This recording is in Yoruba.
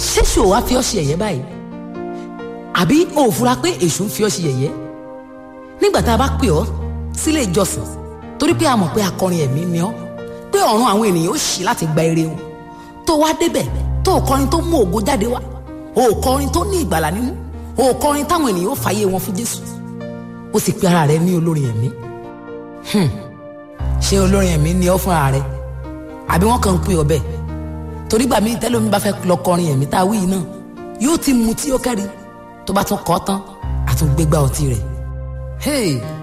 ṣéṣù wa fi ọ́ ṣe ẹ̀yẹ́ báyìí àbí o ò fura pé èṣù ń fi ọ́ ṣe ẹ̀yẹ́ nígbà tá a bá pè ọ́ sílé ìjọsìn torí pé a mọ̀ pé akọrin ẹ̀mí ni ọ́ pé ọ̀run àwọn ènìyàn ó ṣí láti gba ire wọn tó wá débẹ̀ tó o kọrin tó mú ògo jáde wá o ò kọrin tó ní ìgbàlà nínú o ò kọrin táwọn ènìyàn ó fàyè wọn fún Jésù ó sì pe ara rẹ ní olórin ẹ̀mí ṣé olórin ẹ̀mí ni ọ́ fún ara rẹ àbí wọ́n kàn ń pè ọ́ bẹ́ẹ̀ torí gbà mí tẹ́lómi bá fẹ́ lọ kọrin ẹ̀mí tá a wí yìí náà yóò ti mu tí ó kẹ́rì tó bá tún kọ́ tán àtúngbégbá ọtí rẹ̀ hey